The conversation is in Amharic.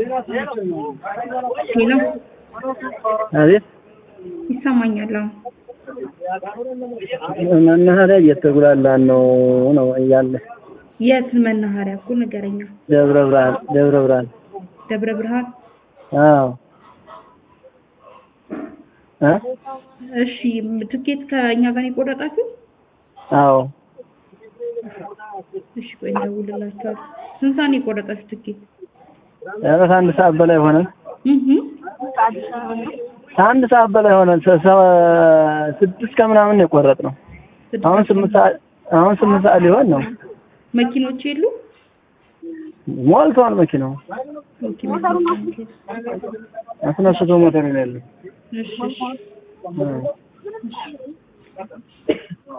ሄሎ አቤት ይሰማኛል። አሁን መናኸሪያ እየተጉላላን ነው ነው እያለ የት መናኸሪያ እኮ ንገረኛ። ደብረ ብርሃን ደብረ ብርሃን ደብረ ብርሃን። አዎ እ እሺ ትኬት ከእኛ ጋር ነው የቆረጣችሁ? አዎ እሺ ቆይ እንደውልላችኋል። ስንት ሰዓት ነው የቆረጣችሁ ትኬት? ኧረ ከአንድ ሰዓት በላይ ሆነን እህ ከአንድ ሰዓት በላይ ሆነን ሰ- ሰ- ስድስት ከምናምን ነው የቆረጥነው። አሁን ስምንት ሰዓት አሁን ስምንት ሰዓት ሊሆን ነው። መኪኖች የሉ? ሞልቷል መኪናው ኦኬ መኪኖች የሉ። አስነስቶ ሞተር ነው ያለው። እሺ እሺ እ